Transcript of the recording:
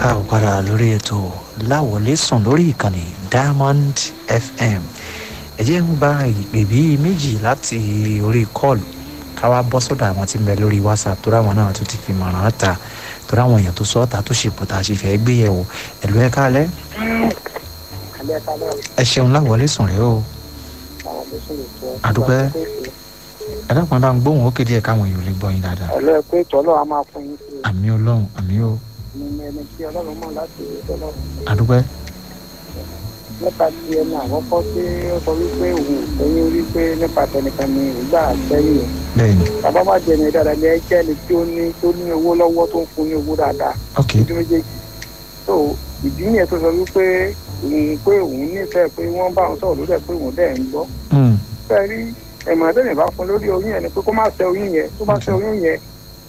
káàbọ̀ padà lórí ètò láwọlé sùn lórí ìkànnì diamond fm ẹ jẹ́ ń gba ìpè bíi méjì láti orí kọ́ọ̀lù káwá bọ́ sọ́dọ̀ àwọn tí ń bẹ lórí whatsapp tó ráwọn náà tó ti fi mọ̀ràn ta tó ráwọn èèyàn tó sọ́ọ̀tà tó ṣe pọ̀ tá a ṣe fẹ́ gbé yẹ̀wò ẹ̀lú ẹ̀ kálẹ̀ ẹ ṣeun láwọlé sùn rẹ o àdúpẹ́ ẹ dákun bá ń gbóhùn ó kéde ẹ̀ káwọn èèyàn lè gbọ́ yín dáadáa ọ̀lọ́ ẹ pé tọ́lọ́ a máa fún yín sí àmì ọlọ́run àmì o i ní ẹni tí ọlọ́run mọ̀ láti rí tọ́lọ́ àdúpẹ́ nípa ti ẹni àkọ́kọ́ tí ó sọ wípé òun ò sẹ́yìn wípé nípa tẹnìkan ni ìgbà sẹ́yìn bẹ́ẹ̀ ni bàbá má jẹ ní dáadáa ní ẹjẹ́ ni tí ó ní tó ní owó lọ́wọ́ tó ń fún ní owó dáadáa ok ojú méjèèjì tó ìdí nìyẹn tó sọ wípé òun pé òun nífẹ̀ẹ́ pé wọ́n bá òun sọ̀rọ̀ lórí ẹ̀ pé òun dẹ̀ ń gbọ́ Mm, fẹ́ẹ́ rí ẹ̀mọ̀ ẹ̀dẹ́nì bá fún lórí oyún yẹn ni pé kó má ṣe oyún yẹn tó bá ṣe oyún yẹn